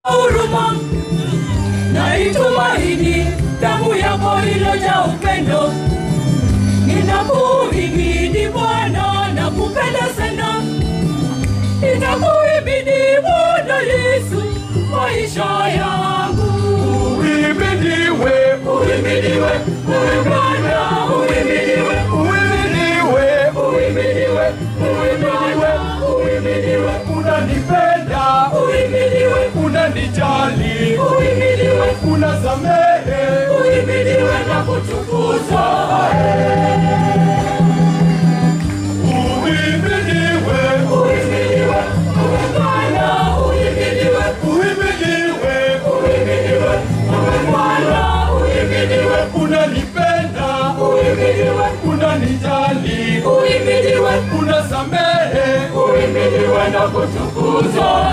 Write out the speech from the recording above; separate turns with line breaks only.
huruma naitumaini damu yako ilojaa upendo ninakuhimidi bwana na kupenda sana ninakuhimidi bwana yesu maisha yangu
Uhimidiwe,
uhimidiwe uwe bwana uhimidiwe
uhimidiwe,
uhimidiwe uwe bwana uhimidiwe
unanipenda,
uhimidiwe
unanijali,
uhimidiwe
unasamehe.
uhimidiwe na kutukuzwa
Uhimidiwe,
uhimidiwe uwe bwana uhimidiwe
uhimidiwe,
uhimidiwe uwe bwana uhimidiwe
unanipenda,
uhimidiwe
unanijali,
uhimidiwe
unasamehe.
uhimidiwe na kutukuzwa